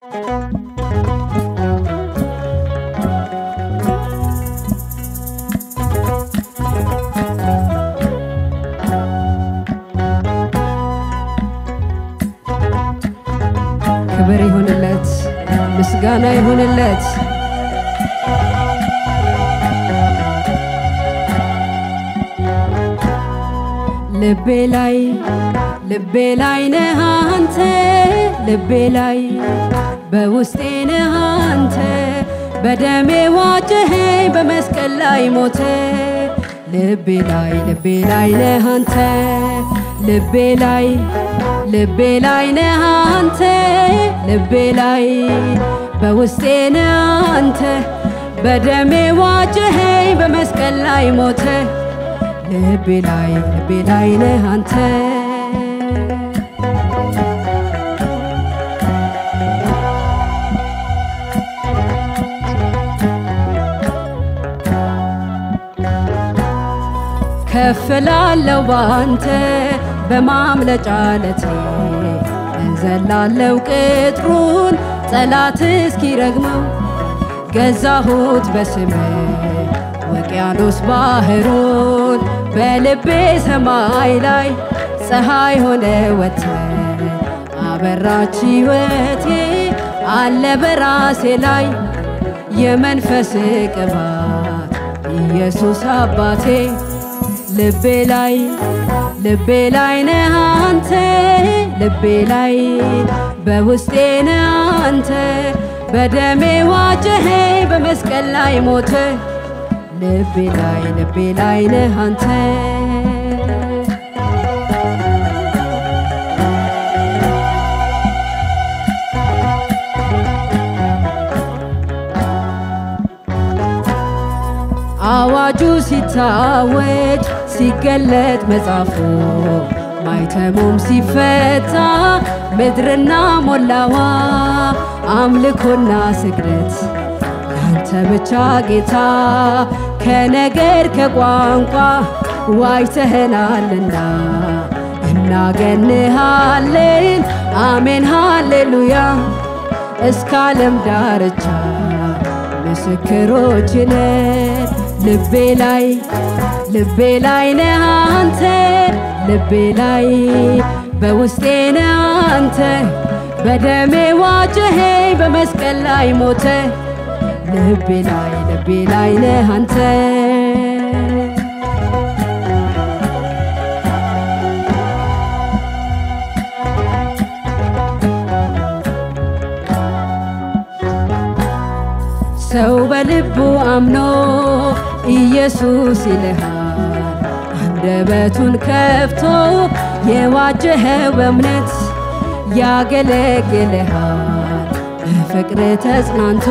ክብር ይሁንለት፣ ምስጋና ይሁንለት። ልቤ ላይ ልቤ ላይ ነህ አንተ ልቤ ላይ በውስጤ ነህ አንተ በደሜ ዋጀኸኝ በመስቀል ላይ ሞተ ልቤ ላይ ልቤ ላይ ነህ አንተ ልቤ ላይ ልቤ ላይ ነህ አንተ ልቤ ላይ በውስጤ ነህ አንተ በደሜ ዋጀኸኝ በመስቀል ላይ ሞተ ልቤ ላይ ልቤ ላይ ነህ አንተ ከፍ ላለው ባንተ በማምለጫ ለቴ እዘላለው ቅጥሩን ጠላት እስኪረግመው ገዛሁት በስም ውቅያኖስ ባህሩን በልቤ ሰማይ ላይ ፀሐይ ሆነ ወተ አበራች ሕይወቴ አለ በራሴ ላይ የመንፈስ ቅባት ኢየሱስ አባቴ ልቤ ላይ ልቤ ላይ ነህ አንተ ልቤ ላይ በውስጤ ነህ አንተ በደሜ ዋጀኸኝ በመስቀል ላይ ሞተ ልቤ ላይ ልቤ ላይ ነህ አንተ አዋጁ ሲታወጅ ሲገለጥ መጽሐፉ ማይተሙም ሲፈታ ምድርና ሞላዋ አምልኮና ስግደት አንተ ብቻ ጌታ ከነገር ከቋንቋ ዋጅተኸናልና እናገንሃለን አሜን ሃሌሉያ እስከ ዓለም ዳርቻ ምስክሮች ነን ልቤ ላይ ልቤ ላይ ነህ አንተ ልቤ ላይ በውስጤ ነህ አንተ በደሜ ዋጀኸኝ በመስቀል ላይ ሞተ ልቤ ላይ ልቤ ላይ ነህ አንተ ሰው በልቡ አምኖ ኢየሱስ ይልሃል አንደበቱን ከፍቶ የዋጀኸው በእምነት ያገለግልሃል በፍቅር ተጽናንቶ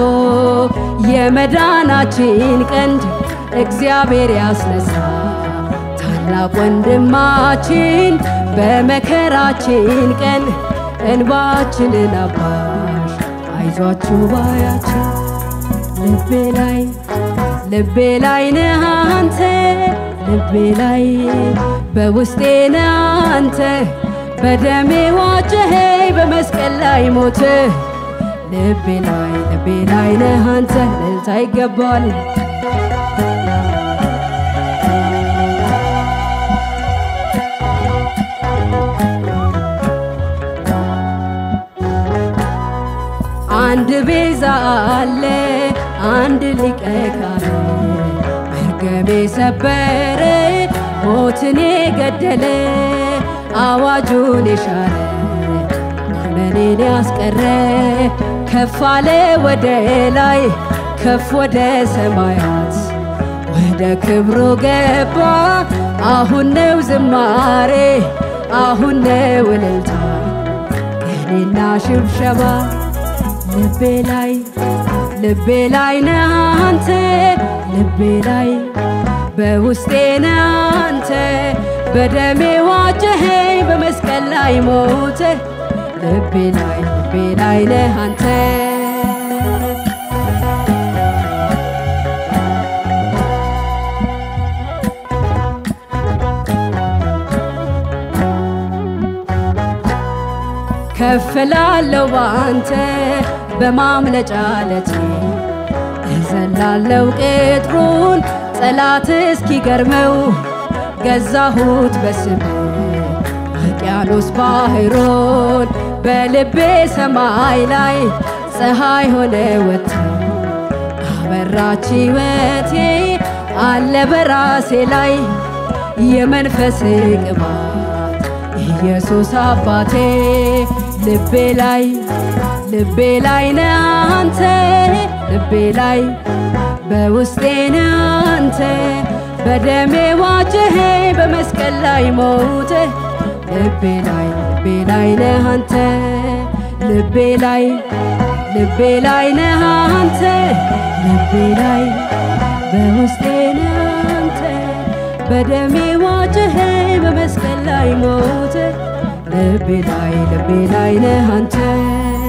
የመዳናችን ቀንድ እግዚአብሔር ያስነሳ ታላቅ ወንድማችን በመከራችን ቀን እንባችንን አባሽ አይዟችሁ ባያችን ልቤ ላይ ልቤ ላይ ነህ አንተ ልቤ ላይ በውስጤ ነህ አንተ በደሜ ዋጀኸኝ በመስቀል ላይ ሞት ልቤ ላይ ልቤ ላይ ነህ አንተ ልልታ ይገባል አንድ ቤዛ አለ አንድ ሊቀ ካህን መርገሜ ሰበረ ሞትን የገደለ አዋጁን የሻረ ኩነኔን ያስቀረ ከፍ አለ ወደ ላይ ከፍ ወደ ሰማያት ወደ ክብሩ ገባ አሁን ነው ዝማሬ አሁን ነው እልልታ ቅኔና ሽብሸባ ልቤ ላይ ልቤ ላይ ነህ አንተ ልቤ ላይ በውስጤ ነህ አንተ በደሜ ዋጀኸኝ በመስቀል ላይ ሞተ ልቤ ላይ ልቤ ላይ ነህ አንተ ከፍ ላለው ባንተ በማምለጫ ለቴ እዘላለው ቅጥሩን ጠላት እስኪገርመው ገዛሁት በስም ውቅያኖስ ባህሮን በልቤ ሰማይ ላይ ፀሐይ ሆነ ወጥቶ አበራች ሕይወቴ አለ በራሴ ላይ የመንፈስ ቅባት ኢየሱስ አባቴ ልቤ ላይ ልቤ ላይ ነህ አንተ ልቤ ላይ በውስጤ ነህ አንተ በደሜ ዋጀህ በመስቀል ላይ ሞተ ልቤ ላይ ልቤ ላይ ነህ አንተ ልቤ ላይ ልቤ ላይ ነህ አንተ ልቤ ላይ በውስጤ ነህ አንተ በደሜ ዋጀህ በመስቀል ላይ ሞተ ልቤ ላይ ልቤ ላይ ነህ አንተ